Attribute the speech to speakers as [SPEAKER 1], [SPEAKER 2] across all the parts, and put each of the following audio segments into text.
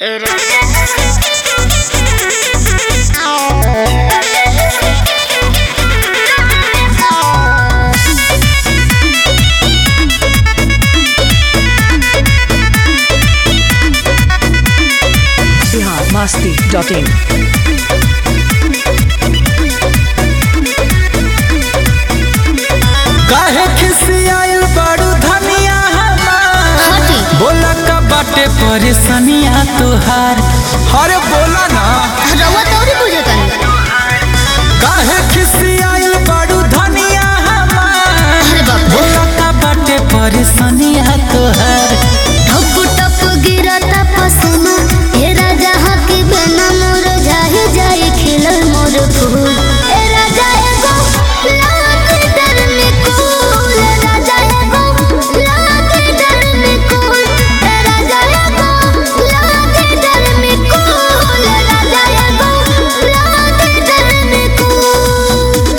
[SPEAKER 1] Bihar Masti dot in
[SPEAKER 2] काहे खिसियाइल बड़ू धनिया हमार बोला का बाटे परेशानिया तुहार अरे बोला ना
[SPEAKER 3] रउआ तोरी बुझतानी
[SPEAKER 2] काहे खिसियाइल बड़ू धनिया हमार
[SPEAKER 3] अरे बाप रे
[SPEAKER 2] बोला का बाटे परेशानिया तुहार
[SPEAKER 3] ठप ठप गिरता पसीना हे राजा हकी बिना मोर जाहि जाई खिलल मोर फूल ए राजा एगो लाख डर में कूल ए राजा एगो लाख डर में कूल ए राजा एगो लाख डर में कूल ए राजा एगो लाख डर में कूल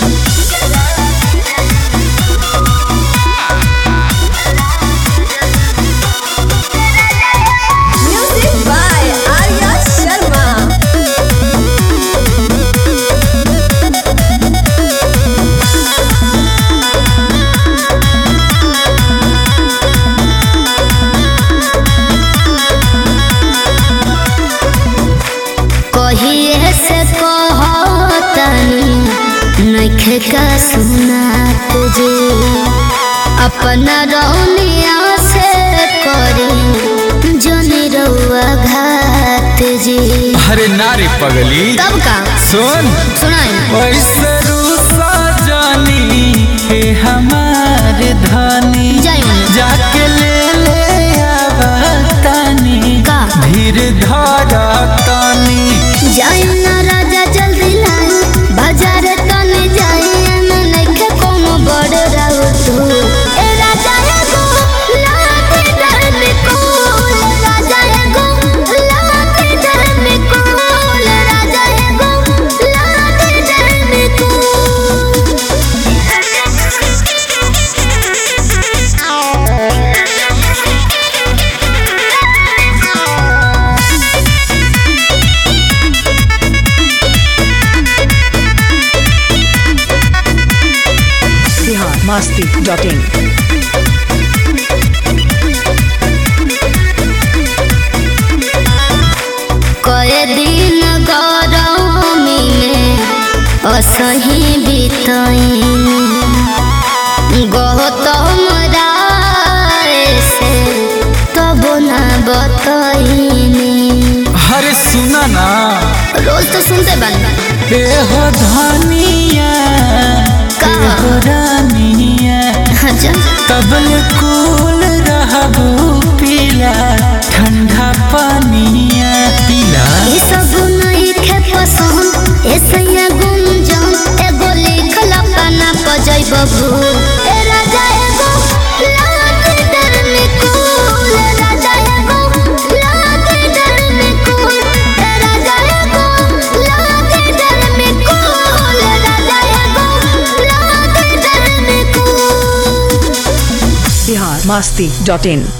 [SPEAKER 4] Music by Arya Sharma.
[SPEAKER 3] कहिए से कहतनी नइखे का सुनात जे अपना रौनिया से करी जनी रउआ घात जे
[SPEAKER 2] अरे नारी पगली
[SPEAKER 3] तब का
[SPEAKER 2] सुन
[SPEAKER 3] सुनाई
[SPEAKER 2] ऐसे रूसा जानी हे हमार धनी
[SPEAKER 3] जाई मने।
[SPEAKER 2] जाके ले ले आवतानी
[SPEAKER 3] का?
[SPEAKER 2] धीर धारा तानी
[SPEAKER 3] जाई ना राजा जल्दी लाई बाजार तने जाई ना नइखे कोनो बड़ राउ तू ए राजा एगो लाख डर में कोल राजा एगो लाख डर में कोल राजा एगो लाख डर में कोल
[SPEAKER 1] बिहार मस्ती डॉट इन
[SPEAKER 3] कए दिन गरमी में असही बितैनी गौतम राय से तब न बतैनी
[SPEAKER 2] अरे सुना ना
[SPEAKER 3] रोज तो सुनते बन
[SPEAKER 2] ए हो धनिया
[SPEAKER 3] का?
[SPEAKER 2] ए हो रानिया
[SPEAKER 3] अच्छा
[SPEAKER 2] तबल कूल रहबू पीला ठंडा पानिया पीला
[SPEAKER 3] ये सब नहीं खे पसंद ऐसे गुंजन एगो लिखल अपना पजै बबू ए राजा एगो लाख डर में कूल ए राजा एगो लाख डर में कूल ए राजा एगो लाख डर में कूल ए राजा एगो लाख डर में कूल
[SPEAKER 1] बिहार मस्ती डॉट इन